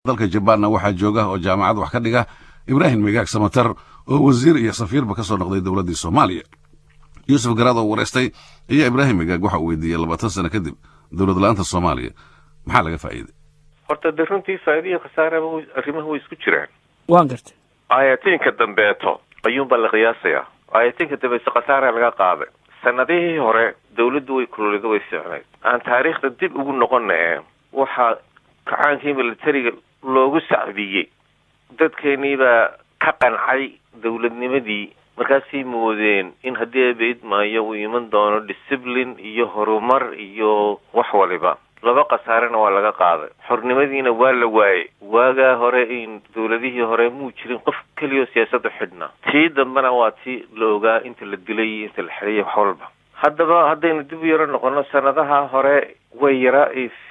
dalka jabaanna waxaa jooga oo jaamacad wax ka dhiga ibraahim migaag samatar oo wasiir iyo safiirba ka soo noqday dowladdii soomaaliya yuusuf garaad oo wareystay ayaa ibraahim migaag waxa uu weydiiyey labaatan sano kadib dowlad la-aanta soomaaliya maxaa laga faa'iiday horta de runtii faa'iidaiyo khasaaraba arrimaha way isku jiraan waan gartay ayatiinka dambeeto ayuunbaa la qiyaasayaa ayatiinka dambeeto khasaara laga qaaday sanadihii hore dawladdu way kululida way fiicnayd aan taariikhda dib ugu noqona ee waxaa kacaankii militariga loogu sacbiyey dadkeenii baa ka qancay dawladnimadii markaasay moodeen in haddii abayd maayo uu iman doono discipline iyo horumar iyo wax waliba laba khasaarena waa laga qaaday xornimadiina waa la waayey waagaa hore in dawladihii hore muu jirin qof keliyaoo siyaasadda xidhnaa tii dambena waa tii la ogaa inta la dilay inta la xidhayay wax walba haddaba haddaynu dib u yaro noqono sanadaha hore way yaraa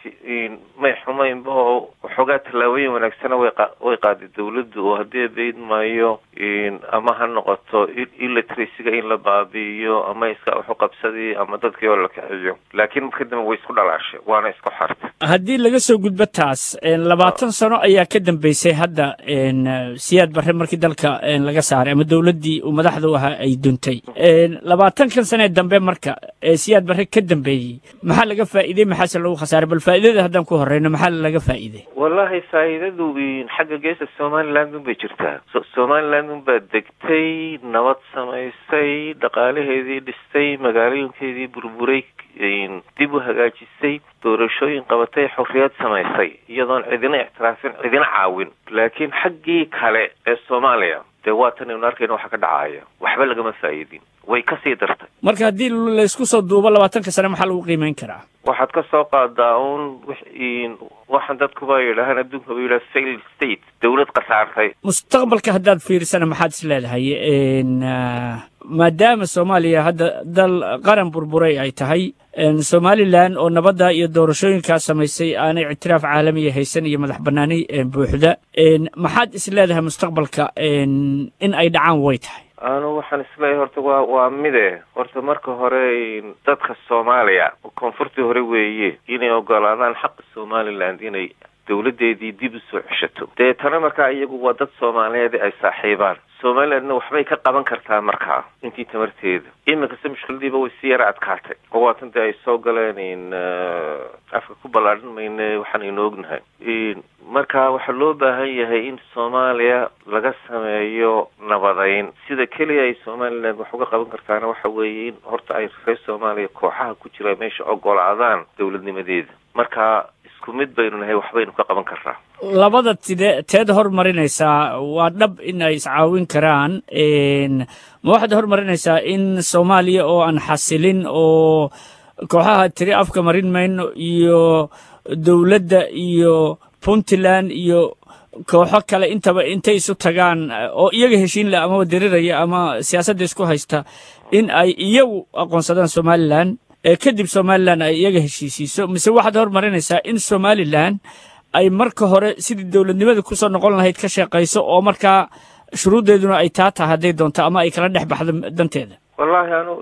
may xumaynba oo waxoogaa tallaabooyin wanaagsana way way qaaday dawladdu oo haddii abayd maayo ama ha noqoto illitracyga in la baabi'iyo ama iska waxu qabsadii ama dadkii oo la kiciyo laakiin marka dambe way isku dhalaashay waana isku xartay haddii laga soo gudbo taas labaatan sano ayaa ka dambeysay hadda siyaad barre markii dalka laga saaray ama dowladdii uu madaxdu ahaa ay duntay labaatankan sanee dambe marka siyaad barre ka dambeeyey maxaa laga faa'iiday maxaase lagu khasaaray bal faa'iidada haddaan ku horreyno maxaa laga faa'iiday wallahi faa'iidadu xagga geesta somaliland un bay jirtaa somaliland un baa degtay nabad samaysay dhaqaalaheedii dhistay magaalooyinkeedii burburay dib u hagaajisay doorashooyin qabatay xorriyad samaysay iyadoon cidina ictiraafin cidina caawin laakiin xaggii kale ee soomaaliya dee waatan aynu arkayna waxa ka dhacaya waxba lagama faa'iidin way kasii dartay marka haddii laysku soo duubo labaatanka sane maxaa lagu qiimeyn karaa waxaad ka soo qaadaa un waxaan dadkuba yidhaahaan adduunka ba yidhaha failed state dawlad khasaartay mustaqbalka haddaad fiirisana maxaad is leedahay maadaama soomaaliya hadda dal qaran burburay ay tahay somalilan oo nabadda iyo doorashooyinkaas samaysay aanay ictiraaf caalamiya haysan iyo madax banaani buuxda maxaad is leedahay mustaqbalka in ay dhacaan way tahay anu waxaan isleeyahay horta waa waa mide horta marka hore dadka soomaaliya koonfurtii hore weeye inay ogolaadaan xaqa somaliland inay dawladdeedii dib u soo ceshato deetana markaa iyagu waa dad soomaaliyeed ay saaxiibaan somalilandna waxbay ka qaban kartaa markaa intii tamarteeda iminkase mushkiladiiba way si yara adkaatay oo waatan dee ay soo galeen afka ku ballaadhan mayne waxaanaynu ognahay marka waxaa loo baahan yahay in soomaaliya laga sameeyo nabadeyn sida keliya ay somaliland wax uga qaban kartaana waxa weeye in horta ay reer soomaaliya kooxaha ku jira meesha ogolaadaan dawladnimadeeda marka isku mid baynu nahay waxbaynu ka qaban karnaa labada tide teed hormarinaysaa waa dhab in ay iscaawin karaan ma waxaad hormarinaysaa in soomaaliya oo aan xasilin oo kooxaha tiri afka marin mayno iyo dowladda iyo puntland iyo kooxo kale intaba intay isu tagaan oo iyaga heshiin leh amaba diriraya ama siyaasadda isku haysta in ay iyagu aqoonsadaan somalilan kadib somalilan ay iyaga heshiisiiso mise waxaad hormarinaysaa in somalilan ay marka hore sidii dowladnimada kusoo noqon lahayd ka sheeqayso oo markaa shuruuddeeduna ay taa tahay hadday doonto ama ay kala dhex baxdo danteeda wallahi anu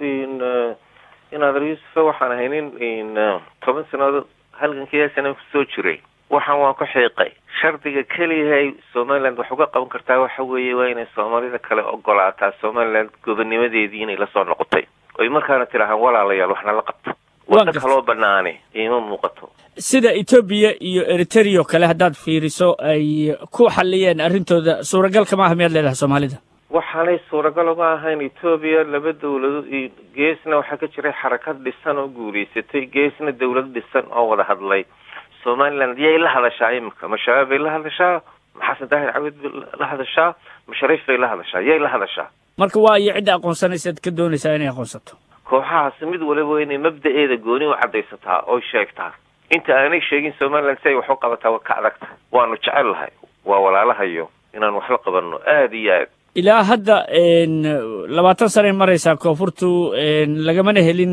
inaadar yuusufa waxaan ahay nin toban sannadood halgankiya sana kusoo jiray waxaan waan ku xiiqay shardiga keliyahay somaliland wax uga qaban kartaa waxa weeye waa inay soomaalida kale ogolaataa somaliland gobonnimadeedii inay lasoo noqotay oy markaana tidhaahaan walaalayaal waxna la qabto wadda kaloo banaane iima muuqato sida etoobiya iyo eritrea oo kale haddaad fiiriso ay ku xalliyeen arrintooda suuragal kama aha miyaad leedahay soomaalida waxaanay suuragal uga ahayn etoobiya laba dawladood geesna waxaa ka jiray xarakad dhisan oo guulaysatay geesna dawlad dhisan oo wada hadlay somaliland yay la hadashaa imika ma shabaab bay la hadashaa ma xasan daahir cawid bay la hadashaa ma shariif bay la hadashaa yay la hadashaa marka waa iyo cidda aqoonsanaysaad ka doonaysaa inay aqoonsato kooxahaasi mid waliba inay mabda-eeda gooni u caddaysataa oy sheegtaa inta aanay sheegin somaliland si ay wax u qabataa waa ka adagta waanu jecel lahay waa walaalahayo inaan wax la qabanno aada iyo aad ilaa hadda labaatan sanay maraysaa koonfurtu lagamana helin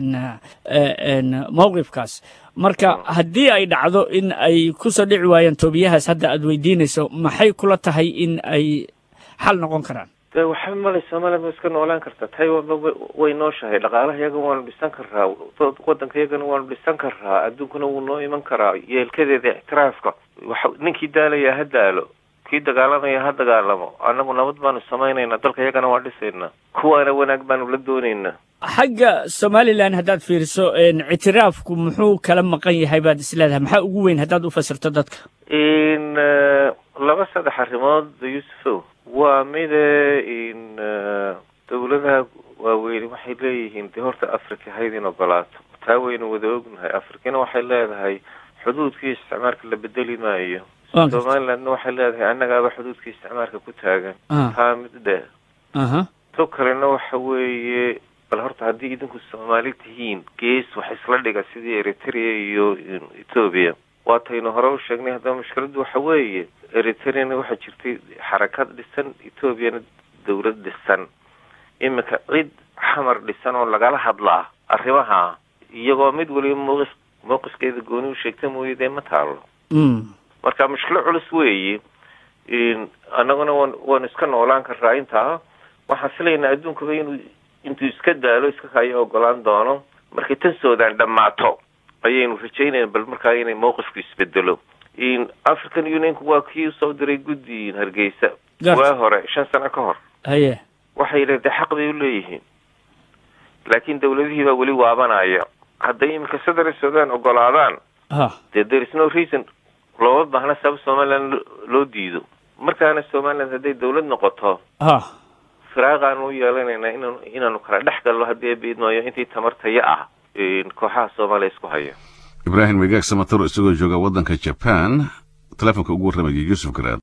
mawqifkaas marka haddii ay dhacdo in ay kusoo dhici waayaan toobiyahaas hadda aad weydiinayso maxay kula tahay in ay xal noqon karaan de waxba malay somaliland wa iska noolaan kartaa taiwanba way nooshahay dhaqaalaha iyaga waanu dhisan karaa wadanka iyagana waanu dhisan karaa adduunkuna wuu noo iman karaa yeelkadeeda ictiraafka waxa ninkii daalaya ha daalo kii dagaalamaya ha dagaalamo annagu nabad baanu samaynaynaa dalka iyagana waa dhisaynaa kuwaana wanaag baanu la doonaynaa xagga somalilan haddaad fiiriso ictiraafku muxuu kala maqan yahay baad isleedahay maxaa ugu weyn haddaad u fasirto dadka in laba saddex arrimood yuusufow waa mide in dawladaha waaweyni waxay leeyihiin dee horta africa hayd in ogolaato taa waynu wada ognahay afrikana waxay leedahay xuduudkii isticmaalka la bedeli maayo somalilandna waxay leedahay annagaaba xuduudkii isticmaalka ku taagan taa mid dhe to kalena waxa weeye bal horta haddii idinku soomaali tihiin gees wax isla dhiga sidii eritrea iyo ethoobia waataynu hore u sheegnay haddaba mushkiladdu waxa weeye eritreana waxaa jirtay xarakad dhisan ethoobiana dawlad dhisan iminka cid xamar dhisan oo lagala hadlaa arrimaha iyagoo mid waliba mowqif mowqifkeeda gooni u sheegta mooye dee ma taalo marka mushkilo culus weeye annaguna waan waanu iska noolaan karraa intaa waxaan filaynaa adduunkaba inuu intuu iska daalo iska kaya ogolaan doono markay tan soodaan dhammaato ayaynu rajaynayna bal markaa inay mowqifku isbedelo african unionku waa kii usoo diray guddi hargeysa waa hore shan sano ka hor haye waxay yidhahen dee xaq bay u leeyihiin laakiin dawladihii baa weli waabanaya hadday iminka sadar sudan ogolaadaan dee there is no reason looma baahna sabab somaliland loo diido markaana somaliland hadday dawlad noqoto firaaqaanu u yeelanaynaa inan inaanu kala dhex galno haddii abeidmaayo intii tamartaya ah kooxaha soomaaliya isku haya ibraahim megaag samataro isagoo jooga waddanka jaban telefonka ugu warramayay yuusuf garaad